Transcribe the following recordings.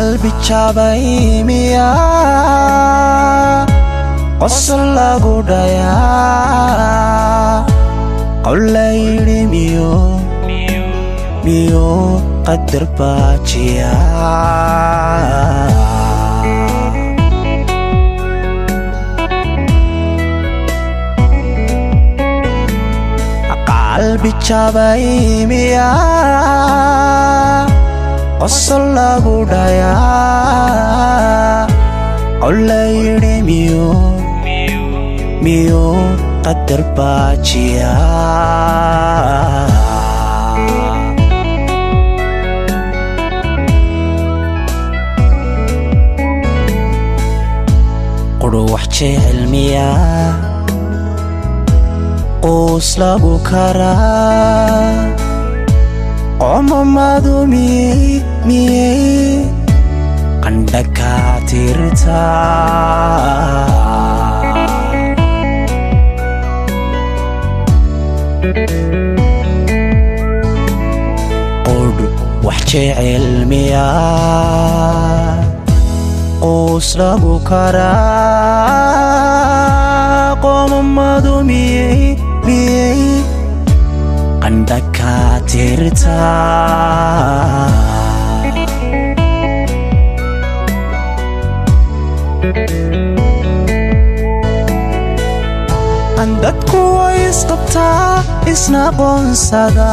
qalbi jabay miya qosol lagu dhayaa qowlayidhi miyo miyo qadar baajiya qalbi jabay miya qosol lagu dhayaa qowlayidhi miyo miyo qadar baajiya qudhu wax jecel miya quus lagu karaa qoomamadu miyey miyey qandha kaa tirtaa qudh wax jecel miya quus lagu karaa qoomamadu miyey miyey qandha kaa tirtaa dadku way isqabtaa isna qoonsada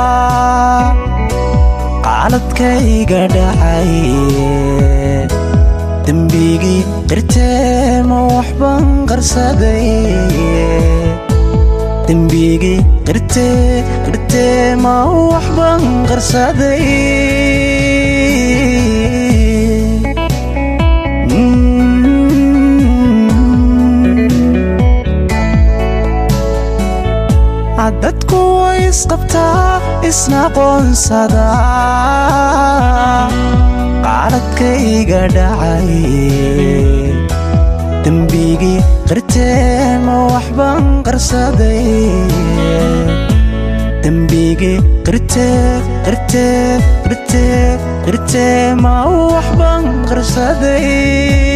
qaaladkayga dhacay dembigii qirtee ma waxban qarsaday dembigii qirtee qirtee ma waxban qarsaday dadku way isqabtaa isna qoonsada qaaladkayga dhacay dembigii qirtee ma waxban qarsaday dembigii qirtee qirtee qirtee qirtee ma waxban qarsaday